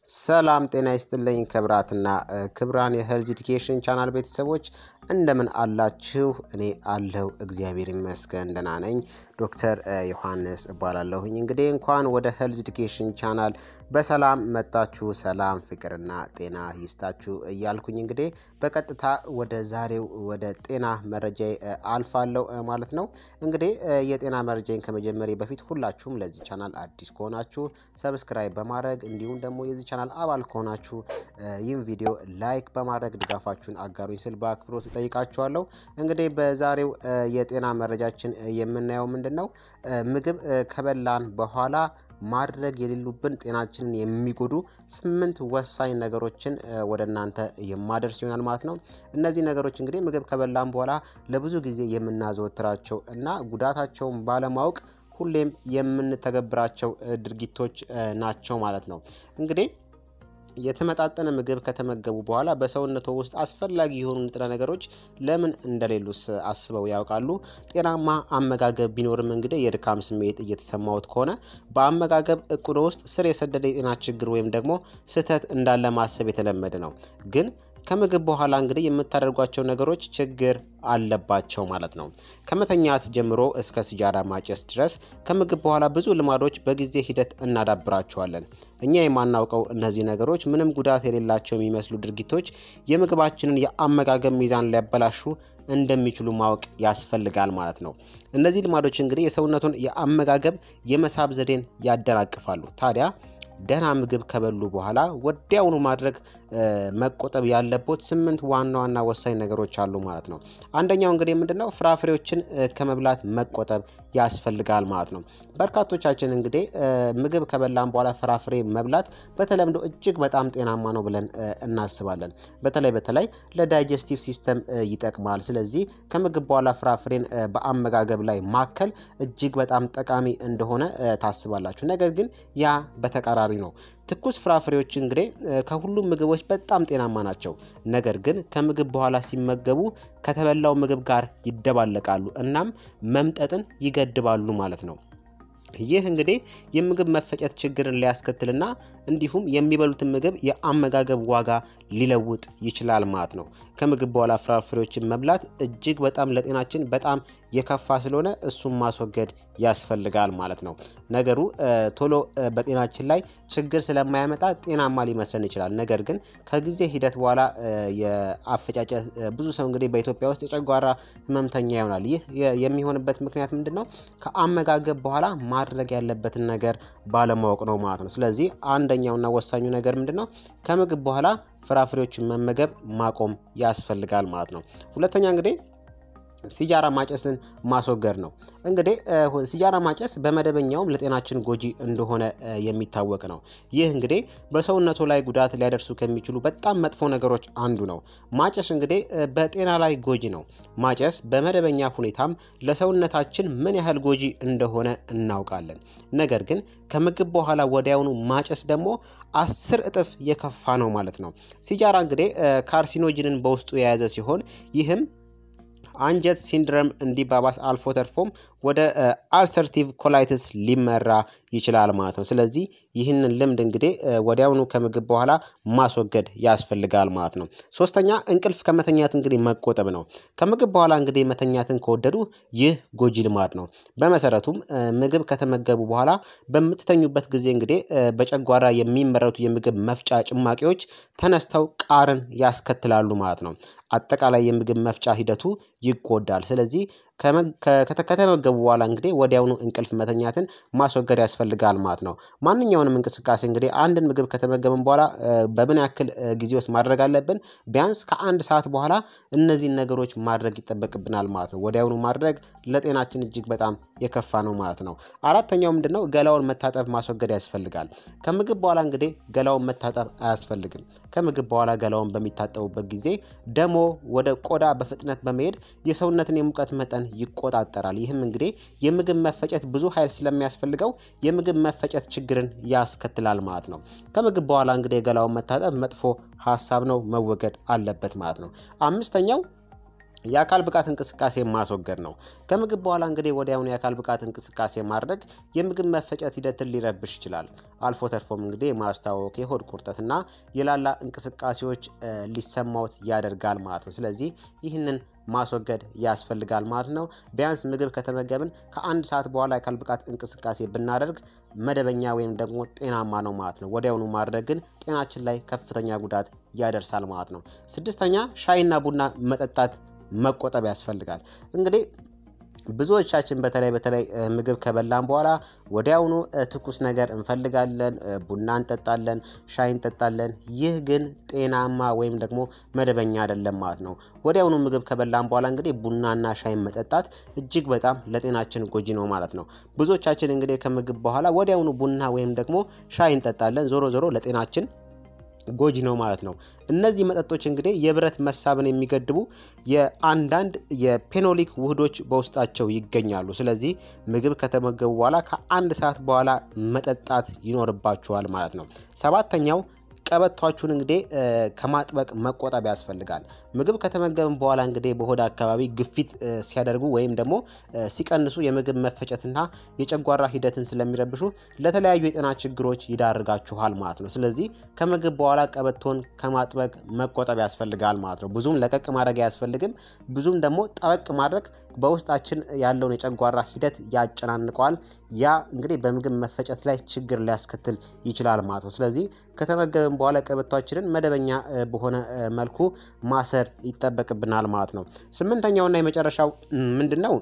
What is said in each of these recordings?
ሰላም ጤና ይስጥልኝ ክብራትና ክብራን የሄልዝ ኢዱኬሽን ቻናል ቤተሰቦች እንደምን አላችሁ? እኔ አለሁ እግዚአብሔር ይመስገን ደህና ነኝ። ዶክተር ዮሐንስ እባላለሁኝ። እንግዲህ እንኳን ወደ ሄልዝ ኢዱኬሽን ቻናል በሰላም መጣችሁ። ሰላም ፍቅርና ጤና ይስጣችሁ እያልኩኝ እንግዲህ በቀጥታ ወደ ዛሬው ወደ ጤና መረጃ አልፋለሁ ማለት ነው። እንግዲህ የጤና መረጃን ከመጀመሪያ በፊት ሁላችሁም ለዚህ ቻናል አዲስ ከሆናችሁ ሰብስክራይብ በማድረግ እንዲሁም ደግሞ የዚህ ቻናል አባል ከሆናችሁ ይህም ቪዲዮ ላይክ በማድረግ ድጋፋችሁን አጋሩኝ ስል በአክብሮት እጠይቃችኋለሁ። እንግዲህ በዛሬው የጤና መረጃችን የምናየው ምንድን ነው? ምግብ ከበላን በኋላ ማድረግ የሌሉብን ጤናችንን የሚጎዱ ስምንት ወሳኝ ነገሮችን ወደ እናንተ የማደርስ ይሆናል ማለት ነው። እነዚህ ነገሮች እንግዲህ ምግብ ከበላን በኋላ ለብዙ ጊዜ የምናዘወትራቸው እና ጉዳታቸውን ባለማወቅ ሁሌም የምንተገብራቸው ድርጊቶች ናቸው ማለት ነው። እንግዲህ የተመጣጠነ ምግብ ከተመገቡ በኋላ በሰውነቶ ውስጥ አስፈላጊ የሆኑ ንጥረ ነገሮች ለምን እንደሌሉስ አስበው ያውቃሉ? ጤናማ አመጋገብ ቢኖርም እንግዲህ የድካም ስሜት እየተሰማዎት ከሆነ በአመጋገብ እቅዶ ውስጥ ስር የሰደደ የጤና ችግር ወይም ደግሞ ስህተት እንዳለ ማሰብ የተለመደ ነው ግን ከምግብ በኋላ እንግዲህ የምታደርጓቸው ነገሮች ችግር አለባቸው ማለት ነው። ከመተኛት ጀምሮ እስከ ሲጃራ ማጨስ ድረስ ከምግብ በኋላ ብዙ ልማዶች በጊዜ ሂደት እናዳብራቸዋለን። እኛ የማናውቀው እነዚህ ነገሮች ምንም ጉዳት የሌላቸው የሚመስሉ ድርጊቶች የምግባችንን የአመጋገብ ሚዛን ሊያበላሹ እንደሚችሉ ማወቅ ያስፈልጋል ማለት ነው። እነዚህ ልማዶች እንግዲህ የሰውነቱን የአመጋገብ የመሳብ ዘዴን ያደናቅፋሉ። ታዲያ ደህና ምግብ ከበሉ በኋላ ወዲያውኑ ማድረግ መቆጠብ ያለቦት ስምንት ዋና ዋና ወሳኝ ነገሮች አሉ ማለት ነው። አንደኛው እንግዲህ ምንድነው ፍራፍሬዎችን ከመብላት መቆጠብ ያስፈልጋል ማለት ነው። በርካቶቻችን እንግዲህ ምግብ ከበላን በኋላ ፍራፍሬ መብላት በተለምዶ እጅግ በጣም ጤናማ ነው ብለን እናስባለን። በተለይ በተለይ ለዳይጀስቲቭ ሲስተም ይጠቅማል። ስለዚህ ከምግብ በኋላ ፍራፍሬን በአመጋገብ ላይ ማከል እጅግ በጣም ጠቃሚ እንደሆነ ታስባላችሁ። ነገር ግን ያ በተቃራኒ ነው። ትኩስ ፍራፍሬዎች እንግዲህ ከሁሉም ምግቦች በጣም ጤናማ ናቸው። ነገር ግን ከምግብ በኋላ ሲመገቡ ከተበላው ምግብ ጋር ይደባለቃሉ እናም መምጠጥን ይገድባሉ ማለት ነው። ይህ እንግዲህ የምግብ መፈጨት ችግርን ሊያስከትልና እንዲሁም የሚበሉትን ምግብ የአመጋገብ ዋጋ ሊለውጥ ይችላል ማለት ነው። ከምግብ በኋላ ፍራፍሬዎችን መብላት እጅግ በጣም ለጤናችን በጣም የከፋ ስለሆነ እሱን ማስወገድ ያስፈልጋል ማለት ነው። ነገሩ ቶሎ በጤናችን ላይ ችግር ስለማያመጣ ጤናማ ሊመስለን ይችላል። ነገር ግን ከጊዜ ሂደት በኋላ የአፈጫጨት ብዙ ሰው እንግዲህ በኢትዮጵያ ውስጥ የጨጓራ ህመምተኛ ይሆናል። ይህ የሚሆንበት ምክንያት ምንድን ነው? ከአመጋገብ በኋላ ማድረግ ያለበትን ነገር ባለማወቅ ነው ማለት ነው። ስለዚህ አንደኛውና ወሳኙ ነገር ምንድን ነው? ከምግብ በኋላ ፍራፍሬዎችን መመገብ ማቆም ያስፈልጋል ማለት ነው። ሁለተኛ እንግዲህ ሲጃራ ማጨስን ማስወገድ ነው። እንግዲህ ሲጃራ ማጨስ በመደበኛውም ለጤናችን ጎጂ እንደሆነ የሚታወቅ ነው። ይህ እንግዲህ በሰውነቱ ላይ ጉዳት ሊያደርሱ ከሚችሉ በጣም መጥፎ ነገሮች አንዱ ነው። ማጨስ እንግዲህ በጤና ላይ ጎጂ ነው። ማጨስ በመደበኛ ሁኔታም ለሰውነታችን ምን ያህል ጎጂ እንደሆነ እናውቃለን። ነገር ግን ከምግብ በኋላ ወዲያውኑ ማጨስ ደግሞ አስር እጥፍ የከፋ ነው ማለት ነው። ሲጃራ እንግዲህ ካርሲኖጅንን በውስጡ የያዘ ሲሆን ይህም አንጀት ሲንድረም እንዲባባስ አልፎ ተርፎም ወደ አልሰርቲቭ ኮላይትስ ሊመራ ይችላል ማለት ነው። ስለዚህ ይህንን ልምድ እንግዲህ ወዲያውኑ ከምግብ በኋላ ማስወገድ ያስፈልጋል ማለት ነው። ሶስተኛ እንቅልፍ ከመተኛት እንግዲህ መቆጠብ ነው። ከምግብ በኋላ እንግዲህ መተኛትን ከወደዱ ይህ ጎጂ ልማድ ነው። በመሰረቱም ምግብ ከተመገቡ በኋላ በምትተኙበት ጊዜ እንግዲህ በጨጓራ የሚመረቱ የምግብ መፍጫ ጭማቂዎች ተነስተው ቃርን ያስከትላሉ ማለት ነው። አጠቃላይ የምግብ መፍጫ ሂደቱ ይጎዳል። ስለዚህ ከተመገቡ በኋላ እንግዲህ ወዲያውኑ እንቅልፍ መተኛትን ማስወገድ ያስፈልጋል ማለት ነው። ማንኛውንም እንቅስቃሴ እንግዲህ አንድን ምግብ ከተመገብን በኋላ በምን ያክል ጊዜ ውስጥ ማድረግ አለብን? ቢያንስ ከአንድ ሰዓት በኋላ እነዚህን ነገሮች ማድረግ ይጠበቅብናል ማለት ነው። ወዲያውኑ ማድረግ ለጤናችን እጅግ በጣም የከፋ ነው ማለት ነው። አራተኛው ምንድነው? ገላውን መታጠብ ማስወገድ ያስፈልጋል። ከምግብ በኋላ እንግዲህ ገላውን መታጠብ አያስፈልግም። ከምግብ በኋላ ገላውን በሚታጠቡበት ጊዜ ደሞ ወደ ቆዳ በፍጥነት በመሄድ የሰውነትን የሙቀት መጠን ይቆጣጠራል። ይህም እንግዲህ የምግብ መፈጨት ብዙ ኃይል ስለሚያስፈልገው የምግብ መፈጨት ችግርን ያስከትላል ማለት ነው። ከምግብ በኋላ እንግዲህ የገላውን መታጠብ መጥፎ ሀሳብ ነው፣ መወገድ አለበት ማለት ነው። አምስተኛው የአካል ብቃት እንቅስቃሴ ማስወገድ ነው። ከምግብ በኋላ እንግዲህ ወዲያውኑ የአካል ብቃት እንቅስቃሴ ማድረግ የምግብ መፈጨት ሂደትን ሊረብሽ ይችላል። አልፎ ተርፎም እንግዲህ ማስታወክ፣ የሆድ ቁርጠትና የላላ እንቅስቃሴዎች ሊሰማዎት ያደርጋል ማለት ነው። ስለዚህ ይህንን ማስወገድ ያስፈልጋል ማለት ነው። ቢያንስ ምግብ ከተመገብን ከአንድ ሰዓት በኋላ የአካል ብቃት እንቅስቃሴ ብናደርግ መደበኛ ወይም ደግሞ ጤናማ ነው ማለት ነው። ወዲያውኑ ማድረግ ግን ጤናችን ላይ ከፍተኛ ጉዳት ያደርሳል ማለት ነው። ስድስተኛ ሻይና ቡና መጠጣት መቆጠብ ያስፈልጋል። እንግዲህ ብዙዎቻችን በተለይ በተለይ ምግብ ከበላን በኋላ ወዲያውኑ ትኩስ ነገር እንፈልጋለን፣ ቡና እንጠጣለን፣ ሻይ እንጠጣለን። ይህ ግን ጤናማ ወይም ደግሞ መደበኛ አይደለም ማለት ነው። ወዲያውኑ ምግብ ከበላን በኋላ እንግዲህ ቡናና ሻይን መጠጣት እጅግ በጣም ለጤናችን ጎጂ ነው ማለት ነው። ብዙዎቻችን እንግዲህ ከምግብ በኋላ ወዲያውኑ ቡና ወይም ደግሞ ሻይ እንጠጣለን። ዞሮ ዞሮ ለጤናችን ጎጂ ነው ማለት ነው። እነዚህ መጠጦች እንግዲህ የብረት መሳብን የሚገድቡ የአንዳንድ የፔኖሊክ ውህዶች በውስጣቸው ይገኛሉ። ስለዚህ ምግብ ከተመገቡ በኋላ ከአንድ ሰዓት በኋላ መጠጣት ይኖርባችኋል ማለት ነው። ሰባተኛው ቀበቷችሁን እንግዲህ ከማጥበቅ መቆጠብ ያስፈልጋል። ምግብ ከተመገብን በኋላ እንግዲህ በሆድ አካባቢ ግፊት ሲያደርጉ ወይም ደግሞ ሲቀንሱ የምግብ መፈጨትና የጨጓራ ሂደትን ስለሚረብሹ ለተለያዩ የጤና ችግሮች ይዳርጋችኋል ማለት ነው። ስለዚህ ከምግብ በኋላ ቀበቶን ከማጥበቅ መቆጠብ ያስፈልጋል ማለት ነው። ብዙም ለቀቅ ማድረግ አያስፈልግም። ብዙም ደግሞ ጠበቅ ማድረግ በውስጣችን ያለውን የጨጓራ ሂደት ያጨናንቀዋል። ያ እንግዲህ በምግብ መፈጨት ላይ ችግር ሊያስከትል ይችላል ማለት ነው። ስለዚህ ከተመገብን በኋላ ቀበቷችንን መደበኛ በሆነ መልኩ ማሰር ይጠበቅብናል ማለት ነው። ስምንተኛውና የመጨረሻው ምንድን ነው?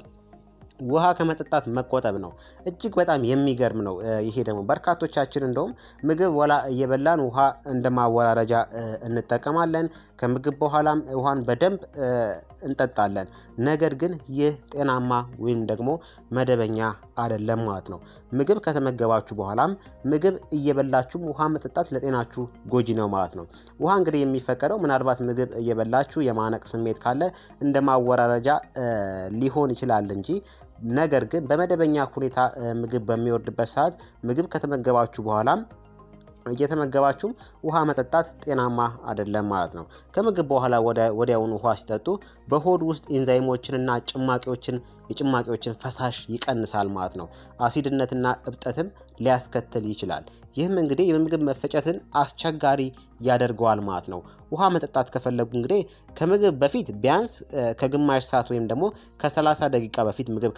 ውሃ ከመጠጣት መቆጠብ ነው። እጅግ በጣም የሚገርም ነው። ይሄ ደግሞ በርካቶቻችን እንደውም ምግብ ወላ እየበላን ውሃ እንደ ማወራረጃ እንጠቀማለን። ከምግብ በኋላም ውሃን በደንብ እንጠጣለን። ነገር ግን ይህ ጤናማ ወይም ደግሞ መደበኛ አይደለም ማለት ነው። ምግብ ከተመገባችሁ በኋላም ምግብ እየበላችሁም ውሃ መጠጣት ለጤናችሁ ጎጂ ነው ማለት ነው። ውሃ እንግዲህ የሚፈቀደው ምናልባት ምግብ እየበላችሁ የማነቅ ስሜት ካለ እንደ ማወራረጃ ሊሆን ይችላል እንጂ ነገር ግን በመደበኛ ሁኔታ ምግብ በሚወርድበት ሰዓት ምግብ ከተመገባችሁ በኋላም እየተመገባችሁም ውሃ መጠጣት ጤናማ አይደለም ማለት ነው። ከምግብ በኋላ ወዲያውኑ ውሃ ሲጠጡ በሆድ ውስጥ ኢንዛይሞችንና ጭማቂዎችን የጭማቂዎችን ፈሳሽ ይቀንሳል ማለት ነው። አሲድነትና እብጠትም ሊያስከትል ይችላል። ይህም እንግዲህ የምግብ መፈጨትን አስቸጋሪ ያደርገዋል ማለት ነው። ውሃ መጠጣት ከፈለጉ እንግዲህ ከምግብ በፊት ቢያንስ ከግማሽ ሰዓት ወይም ደግሞ ከ30 ደቂቃ በፊት ምግብ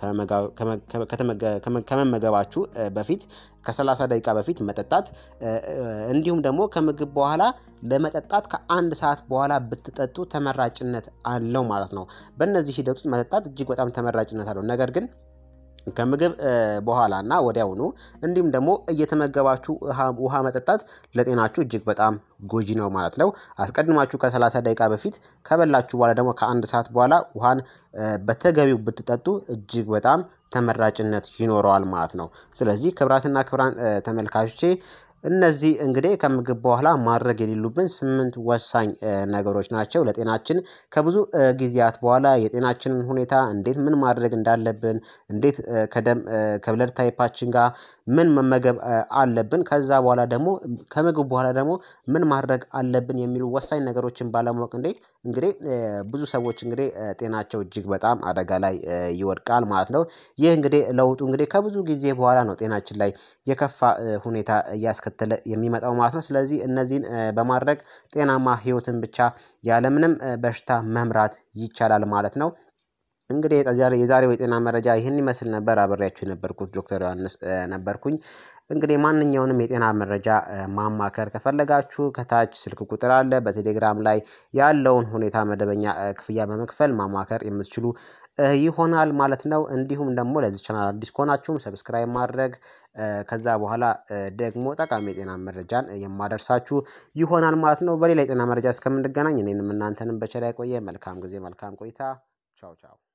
ከመመገባችሁ በፊት ከ30 ደቂቃ በፊት መጠጣት እንዲሁም ደግሞ ከምግብ በኋላ ለመጠጣት ከአንድ ሰዓት በኋላ ብትጠጡ ተመራጭነት አለው ማለት ነው። በእነዚህ ሂደት ውስጥ መጠጣት እጅግ በጣም ተመራጭነት አለው። ነገር ግን ከምግብ በኋላ እና ወዲያውኑ እንዲሁም ደግሞ እየተመገባችሁ ውሃ መጠጣት ለጤናችሁ እጅግ በጣም ጎጂ ነው ማለት ነው። አስቀድማችሁ ከ30 ደቂቃ በፊት ከበላችሁ በኋላ ደግሞ ከአንድ ሰዓት በኋላ ውሃን በተገቢው ብትጠጡ እጅግ በጣም ተመራጭነት ይኖረዋል ማለት ነው። ስለዚህ ክቡራትና ክቡራን ተመልካቾቼ እነዚህ እንግዲህ ከምግብ በኋላ ማድረግ የሌሉብን ስምንት ወሳኝ ነገሮች ናቸው። ለጤናችን ከብዙ ጊዜያት በኋላ የጤናችንን ሁኔታ እንዴት ምን ማድረግ እንዳለብን እንዴት ከደም ከብለድ ታይፓችን ጋር ምን መመገብ አለብን ከዛ በኋላ ደግሞ ከምግብ በኋላ ደግሞ ምን ማድረግ አለብን የሚሉ ወሳኝ ነገሮችን ባለማወቅ እንዴ እንግዲህ ብዙ ሰዎች እንግዲህ ጤናቸው እጅግ በጣም አደጋ ላይ ይወድቃል ማለት ነው። ይህ እንግዲህ ለውጡ እንግዲህ ከብዙ ጊዜ በኋላ ነው ጤናችን ላይ የከፋ ሁኔታ እያስከተለ የሚመጣው ማለት ነው። ስለዚህ እነዚህን በማድረግ ጤናማ ህይወትን ብቻ ያለምንም በሽታ መምራት ይቻላል ማለት ነው። እንግዲህ የዛሬው የጤና መረጃ ይህን ይመስል ነበር። አብሬያችሁ የነበርኩት ዶክተር ዮሐንስ ነበርኩኝ። እንግዲህ ማንኛውንም የጤና መረጃ ማማከር ከፈለጋችሁ ከታች ስልክ ቁጥር አለ። በቴሌግራም ላይ ያለውን ሁኔታ መደበኛ ክፍያ በመክፈል ማማከር የምትችሉ ይሆናል ማለት ነው። እንዲሁም ደግሞ ለዚህ ቻናል አዲስ ከሆናችሁም ሰብስክራይብ ማድረግ ከዛ በኋላ ደግሞ ጠቃሚ የጤና መረጃን የማደርሳችሁ ይሆናል ማለት ነው። በሌላ የጤና መረጃ እስከምንገናኝ እኔንም እናንተንም በቸር ያቆየ መልካም ጊዜ መልካም ቆይታ። ቻው ቻው